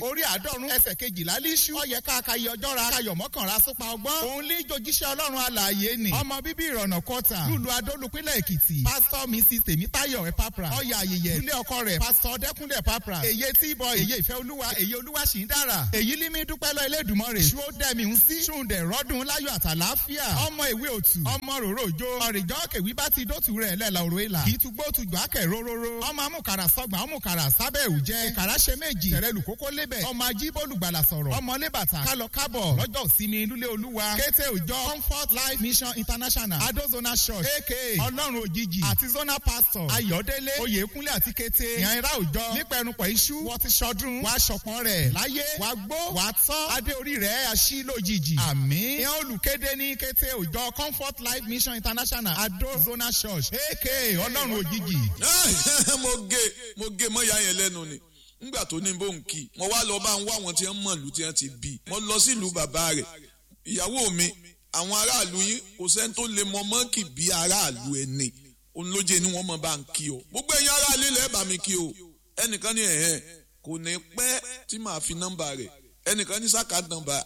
orí àádọ́rùn ẹsẹ̀ kejìlá líṣú ọyẹ káàkiri ọjọ́ ra kayọ̀ mọ́kànlá súpa ọgbọ́n òun lé jojíṣẹ́ ọlọ́run alààyè ni ọmọ bíbí ìrọ̀nà kọta lùlù adólùpínlẹ̀ èkìtì pásítọ̀ mrs tèmítáyọ̀ ẹ̀pápra ọyà ayẹyẹ ilé ọkọ rẹ̀ pásítọ̀ dẹ́kúnlẹ̀ pápra èyí tí bọ èyí ìfẹ́ olúwa èyí olúwa sì ń dára èyí límí dúpẹ́ lọ elédùnmọ́rè ṣú ó dẹ́mi ń sí ṣùǹdẹ̀ rọ́dún láyọ̀ àtàláfíà ọmọ ìwé òtù ọmọ ròrò òjò ọ̀rìjọ́ kèwí bá ti dótù rẹ̀ lẹ́la òrò ìlà kì í tugbó tugbó akẹ́ róróró ọmọ amúkàrà sọgbà ọmọkàrà sábẹ́ òjẹ́ ìkàrà ṣe méjì tẹ̀rẹ̀lù kókó lébẹ̀ ọmọ ajíbólùgbàlà sọ̀rọ̀ ọmọ lébàtà kálọ kábọ̀ lọ́jọ́ ìsinmi lúlé olúwa kété òjọ comfort life mission international adozona church aka ọlọ́run òjijì àti zona pastor ayọ̀délé oyèkúnlé àti kété ìyànra òjọ nípẹ̀rùpọ̀ iṣu wọ́n ti ṣọdún wàá ṣọpọ̀n rẹ̀ láyé wàá gbó wàá tọ́ adé orí rẹ̀ aṣí lójijì àmín ìyẹn olùkéde ní kété òjọ comfort life mission international adozona church aka ọlọ́run òjijì. mo gé mo gé mọ́ ìyá yẹn lẹ́nu ni ngbà tó ní bó ń kí mo wá lọ bá ń wá àwọn tí wọ́n mọ̀ lù tí wọ́n ti bí mo lọ sílùú bàbá rẹ̀ ìyàwó mi àwọn aráàlú yín kò sẹ́ni tó lè mọ mọ́ǹkì bí aráàlú ẹni òun ló jẹ́ ni wọ́n mọ̀ bá ń kí o gbogbo ẹ̀yin aráàlú ilẹ̀ bá mi kí o ẹnìkan ní ẹ̀hẹ́n kò ní pẹ́ tí màá fi nọ́mbà rẹ̀ ẹnìkan ní sáka nọ́mbà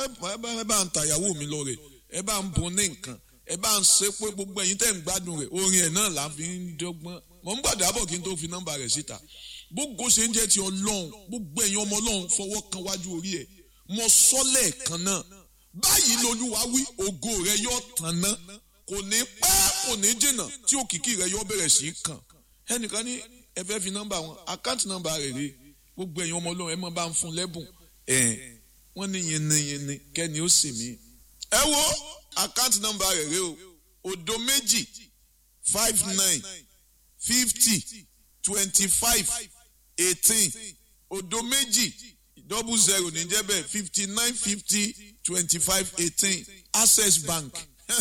ẹ bá ń ta ìyàwó mi lọ rẹ̀ ẹ bá ń bun ní nǹkan ẹ bá ń ṣe pé gbogbo ẹ̀yin tẹ̀ ń gbádùn rẹ̀ orin ẹ̀ náà là ń fi ń dọ́gbọ́n mọ̀ ń gbàdá bọ̀ kí n tó fi nọ́mbà rẹ̀ síta gbogbo ṣe ń jẹ́ ti ọlọ́run gbogbo ẹ̀yin ọmọ ọlọ́run fọwọ́ kan wájú orí ẹ̀ mọ sọ́lẹ̀ kan náà báyìí lolúwa wí ògo rẹ yọ tàn ná kò ní pẹ́ kò ní jìnnà tí òkìkí rẹ yọ bẹ̀rẹ̀ sí í kàn ẹnìkan ní ẹ fẹ́ fi nọ́mbà wọn àkáǹtì nọ́mbà rẹ̀ rè gbogbo ẹ̀yin ọmọ ọlọ́run ẹ mọ̀ bá ń fún lẹ́bùn ẹ̀ wọ́n ní yinni kẹ́ni ó sì mí. ẹ wo àkáǹtì nọ́mbà rẹ̀ rè o òdo méjì five nine fifty twenty five eighteen òdo méjì double zero ní jẹ́ bẹ́ẹ̀ fifty nine fifty twenty five eighteen access bank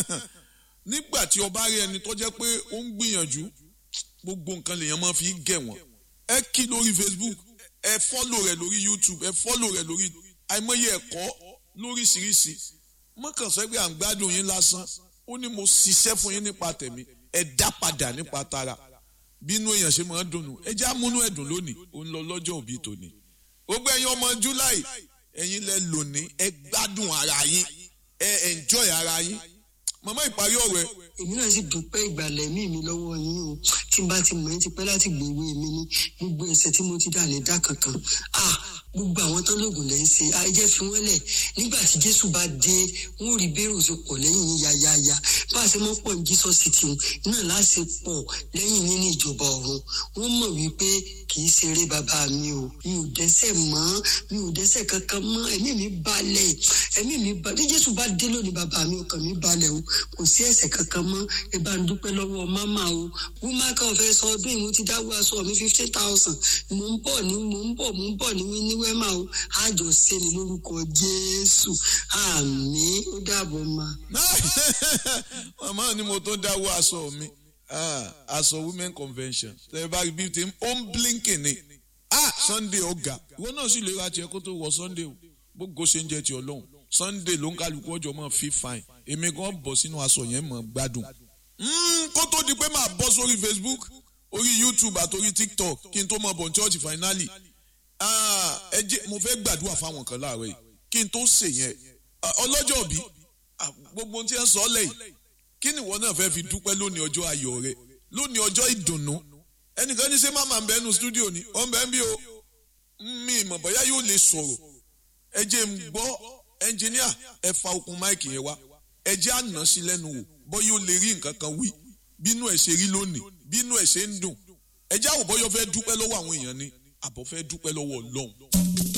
nígbà tí ọba rí ẹni tó jẹ́ pé ó ń gbìyànjú gbogbo nǹkan lèèyàn máa fi gẹ̀ wọ́n ẹ kí lórí facebook ẹ fọ́lò rẹ̀ lórí youtube ẹ fọ́lò rẹ̀ lórí àìmọye ẹ̀kọ́ lóríṣiríṣi mọ́kànsẹ́ pé à ń gbádùn yín lásán ó ní mo ṣiṣẹ́ fún yín nípa tẹ̀mí ẹ dá padà nípa tara bínú èèyàn ṣe máa ń dùnnú ẹ já múnú ẹ̀dùn lónìí ó ń lọ lọ́jọ́ òbí tòní gbogbo ẹ̀yin ọmọ july ẹ̀yin lẹ lónìí ẹ gbádùn ara yín ẹ enjoy ara yín màmá ìparí ọ̀rọ̀ ẹ. èmi náà sì dúpẹ́ ìgbàlẹ̀ mí mi lọ́wọ́ yín o tí n bá ti mọ̀ ẹ́ ti pẹ́ láti gbèwé mi ní gbogbo ẹ̀sẹ̀ tí mo ti dà ní dá kankan ah gbogbo àwọn tán lóògùn lẹ́yìn ṣe ayẹyẹ fi wọ́n lẹ̀ nígbà tí jésù bá dé wọ́n rí bẹ́rù ṣe pọ̀ lẹ́yìn yín yáyáyá bá a ṣe mọ́ pọ̀ ní jesus city náà láṣẹ pọ̀ lẹ́yìn yín ní ìjọba ọ̀run wọ́n mọ̀ wípé kì í ṣeré bàbá mi o mi ò dẹ́sẹ̀ mọ́ mi ò dẹ́sẹ̀ kankan mọ́ ẹ̀mí mi balẹ̀ ẹ̀mí mi balẹ̀ bí jésù bá dé lónìí bàbá mi ọkàn mi balẹ̀ o kò sí ẹ̀sẹ̀ kankan mọ́ ẹ bá ń dúpẹ́ lọ́wọ́ máma o wúmá kan fẹ́ sọ ọdún ìmú ti dáwọ́ aṣọ mi fifteen thousand mò ń bọ̀ ní mò ń bọ̀ mò ń bọ̀ ní ní wẹ́mà o àjọ sẹ́ni lórúkọ jésù àmì ó dàbọ̀ ma. màmá ni mo tó dáwọ́ aṣọ mi aṣọ women convention tẹ bá rí bíi ti ó ń blinking ni ah sunday ọ̀gá ìwọ náà sì lè ra tiẹ̀ kó tó wọ sunday o gbogbo ṣe ń jẹ ti ọlọ́run sunday ló ń kálukú ọjọ́ mọ́ fi fine èmi gan bọ̀ sínú aṣọ yẹn mọ́ gbádùn kó tó di pé màá bọ́ sórí facebook orí youtube àti orí tiktok kí n tó mọ bọ̀ ní church finally ẹ jẹ́ mo fẹ́ gbàdúrà fáwọn kan láàárọ̀ yìí kí n tó ṣe yẹn ọlọ́jọ́ bí gbogbo tí ẹ ń sọ lẹ́yìn kí ni ìwọ náà fẹ́ fi dúpẹ́ lónìí ọjọ́ ayọ̀ rẹ lónìí ọjọ́ ìdùnnú ẹnìkan ní sẹ́ máma ń bẹ nu stúdíò ni ó ń bẹ ń bí o mi ìmọ̀ bóyá yóò lè sọ̀rọ̀ ẹ jẹ́ ń gbọ́ ẹnjìníà ẹ fa okùn máìkì yẹn wá ẹ jẹ́ àná sí lẹ́nu wò bọ́ yóò lè rí nǹkan kan wí bínú ẹ̀ ṣe rí lónìí bínú ẹ̀ ṣe ń dùn ẹ jẹ́ àwòbọ́yọ fẹ́ dúpẹ́ lọ́wọ́ àwọn èèyàn ni àbọ̀ fẹ́ dúpẹ́ lọ́wọ́ ọlọ́run.